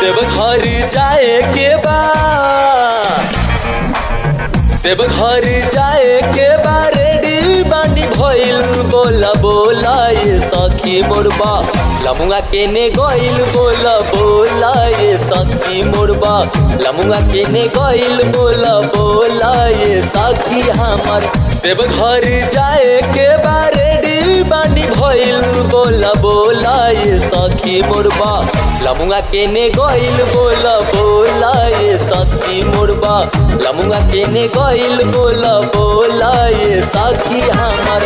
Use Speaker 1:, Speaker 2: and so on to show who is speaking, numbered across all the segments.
Speaker 1: देवघर जाए के बा देवघर जाए के बा रेडी बानी भइल बोला बोला ये सखी मोरबा लमुआ केने गइल बोला बोला ये सखी मोरबा लमुआ केने गइल बोला बोला ये सखी हमर देवघर जाए के बा रेडी बानी भइल बोला बोला ये सखी मोरबा लमुआ केने गइल बोला बोला ये सखी मोरबा लमुआ केने गइल बोला बोला ये सखी हमर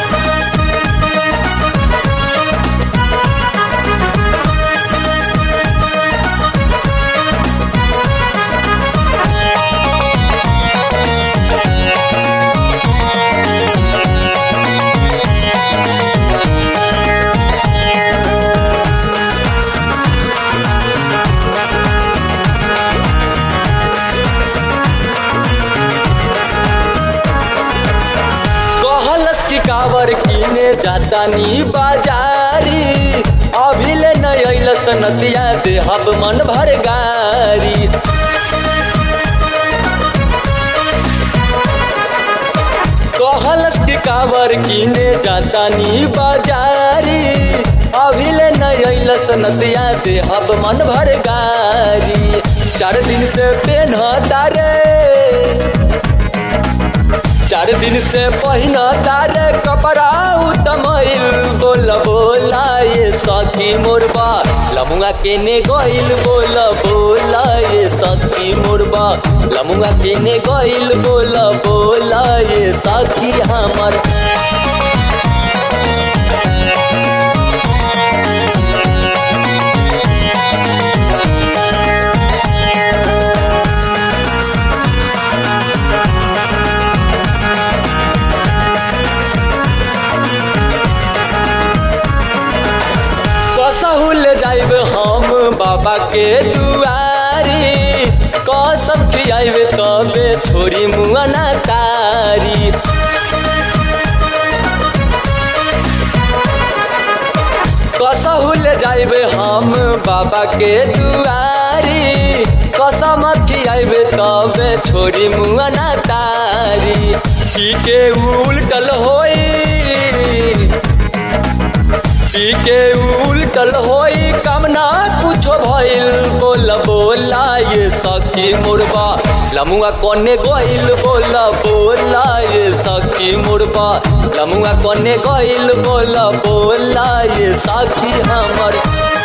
Speaker 1: कहलस की कावर किने जाता नी बाजारी अभी ले न अइल त नदिया दे हब मन भर गारी कहलस की कावर किने जाता नी बाजारी अभी ले न अइल त नदिया दे हब मन भर गारी चार दिन से पेन तारे चार दिन से पहिना तारे कपड़ा उतमैल बोल बोला ये सखी मोरबा लमुआ केने गइल बोल बोला ये सखी मोरबा लमुआ केने गइल बोल बोला ये सखी हमर कसहु ले जाइब हम बाबा के दुआरी कसम खियाइब तबे छोरी मुआना तारी कसहु ले जाइब हम बाबा के दुआरी कसम खियाइब तबे छोरी मुआना तारी की के उल्टल होई पी के उल्टल होई कामना कुछो भइल बोल बोला ये सखी मुरबा लमुआ कोने गइल बोला बोला ये सखी मुरबा लमुआ कोने गइल बोला बोला ये सखी हमर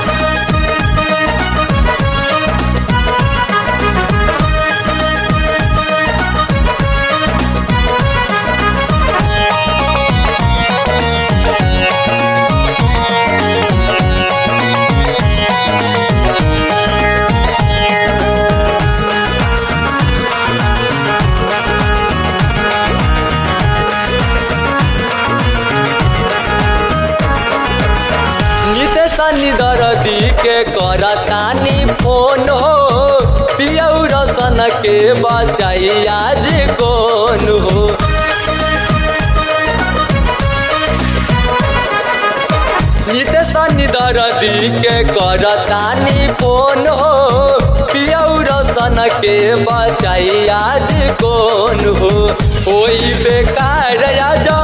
Speaker 1: नितेशनी दरदी के करतानी फोन हो पियऊ रसन के बचाई आज कौन हो नितेशनी दरदी के करतानी फोन हो पियऊ रसन के बचाई आज कौन हो कोई बेकार जा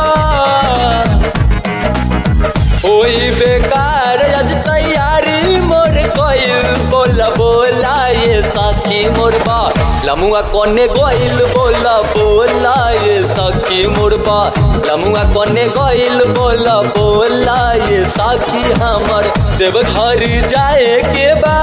Speaker 1: होई बेकार आज तैयारी मोर कइल बोला बोला ये सखी मोरबा लमुआ कोने गइल बोला बोला ये सखी मोरबा लमुआ कोने गइल बोला बोला ये सखी हमर देवघर जाए के बा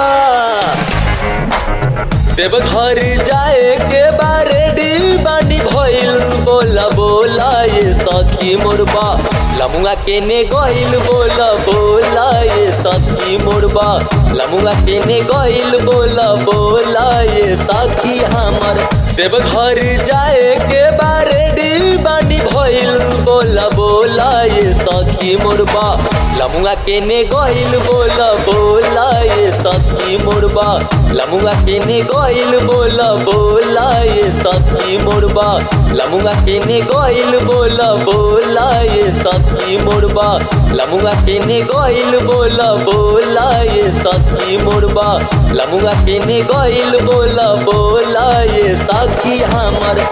Speaker 1: देवघर जाए के बा रेडी बानी भइल बोला बोला ये सखी मोरबा लमुआ केने गइल बोला बोला ये सखी मोरबा लमुआ केने गइल बोला बोला ये सखी हमर देवघर जाए के बा रेडी बानी भइल बोला बोला ये सखी मोरबा लमुआ केने गइल बोला बोला ये सखी मोरबा लमुआ केने गइल बोला बोला ये सखी मोरबा लमुआ केने गइल बोला बोला ये सखी मोरबा लमुआ केने गइल बोला बोला ये सखी मोरबा लमुआ केने गइल बोला बोला ये सखी हमर